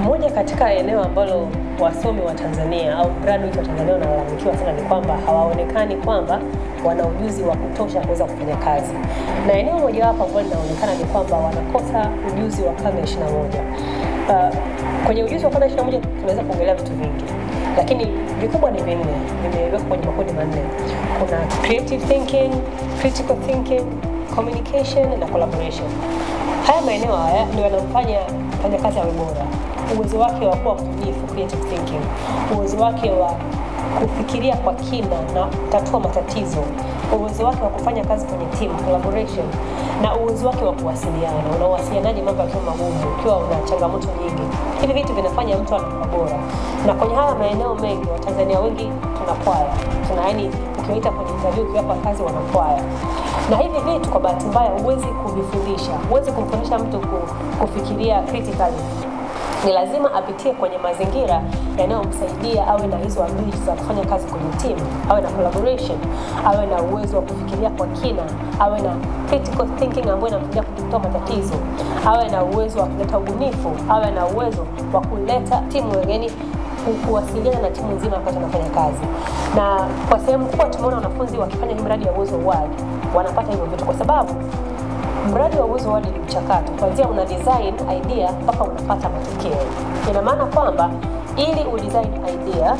Moja katika eneo ambalo wasomi wa Tanzania au graduate wa Tanzania wanalalamikiwa sana ni kwamba hawaonekani kwamba wana ujuzi wa kutosha kuweza kufanya kazi, na eneo mojawapo ambalo linaonekana ni kwamba wanakosa ujuzi wa karne ya 21. Uh, kwenye ujuzi wa karne ya 21 tunaweza kuongelea vitu vingi, lakini vikubwa ni vinne, vimewekwa kwenye makundi manne. Kuna creative thinking, critical thinking, communication na collaboration. Haya maeneo haya ndio yanamfanya mfanyakazi awe bora uwezo wake wa kuwa mbunifu creative thinking, uwezo wake wa kufikiria kwa kina na kutatua matatizo, uwezo wake wa kufanya kazi kwenye team collaboration, na uwezo wake wa kuwasiliana. Unawasilianaje mambo yakiwa magumu, ukiwa una changamoto nyingi? Hivi vitu vinafanya mtu anakuwa bora, na kwenye haya maeneo mengi Watanzania wengi tunakwaya, tuna yani, ukiwaita kwenye interview, ukiwapa kazi wanakwaya na hivi vitu kwa bahati mbaya huwezi kuvifundisha, huwezi kumfundisha mtu kufikiria critically ni lazima apitie kwenye mazingira yanayomsaidia awe na hizo ability za kufanya kazi kwenye timu, awe na collaboration, awe na uwezo wa kufikiria kwa kina, awe na critical thinking ambayo inamsaidia kutatua matatizo, awe na uwezo wa kuleta ubunifu, awe na uwezo wa kuleta timu wengine kuwasiliana na timu nzima wakati wanafanya kazi. Na kwa sehemu kubwa tumeona wanafunzi wakifanya hii mradi ya Uwezo Award wanapata hivyo vitu kwa sababu mradi wa Uwezo Award ni mchakato, kuanzia una design idea mpaka unapata matokeo. Ina maana kwamba ili udesign idea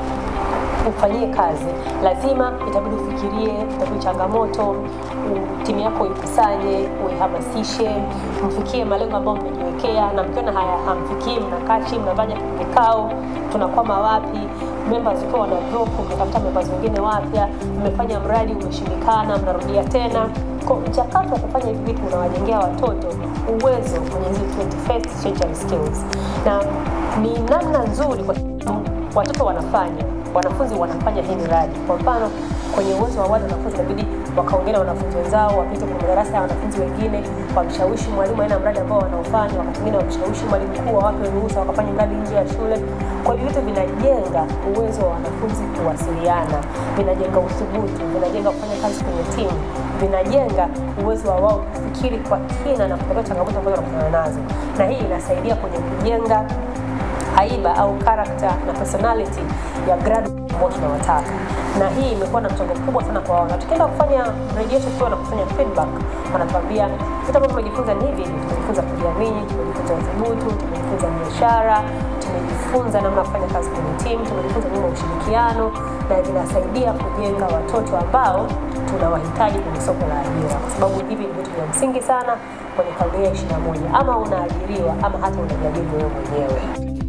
ufanyie kazi, lazima itabidi ufikirie, itabidi changamoto, timu yako ikusanye, uihamasishe, mfikie malengo ambayo mmejiwekea, na mkiona haya hamfikii, mnakaa chini, mnafanya vikao, tunakwama wapi, members ukiwa wana drop, mmetafuta members wengine wapya, mmefanya mradi umeshindikana, mnarudia tena kwa mchakato wa kufanya hivi vitu unawajengea watoto uwezo kwenye hizi 21st century skills, na ni namna nzuri kwa sababu watoto wanafanya wanafunzi wanafanya hii miradi. Kwa mfano kwenye uwezo wa wale wanafunzi inabidi wakaongea na wanafunzi wenzao, wapite kwenye madarasa ya wanafunzi wengine, wamshawishi mwalimu aina mradi ambao wanaofanya, wakati mwingine wamshawishi mwalimu mkuu wawape ruhusa wakafanya mradi nje ya shule. Kwa hivyo vitu vinajenga uwezo wa wanafunzi kuwasiliana, vinajenga uthubutu, vinajenga kufanya kazi kwenye timu, vinajenga uwezo wa wao kufikiri kwa kina na kutatua changamoto ambazo wanakutana nazo, na hii inasaidia kwenye kujenga haiba au character na personality ya graduate ambao tunawataka, na hii imekuwa na mchango mkubwa sana kwa wao. Na tukienda kufanya mrejesho tukiwa na kufanya feedback, wanatuambia vitu ambavyo tumejifunza ni hivi hivi. Tumejifunza kujiamini, tumejifunza uthubutu, tumejifunza biashara, tumejifunza namna ya kufanya kazi kwenye timu, tumejifunza nyuma ushirikiano, na vinasaidia kujenga watoto ambao tunawahitaji kwenye soko la ajira, kwa sababu hivi ni vitu vya msingi sana kwenye karne ya 21, ama unaajiriwa ama hata unajiajiri wewe mwenyewe.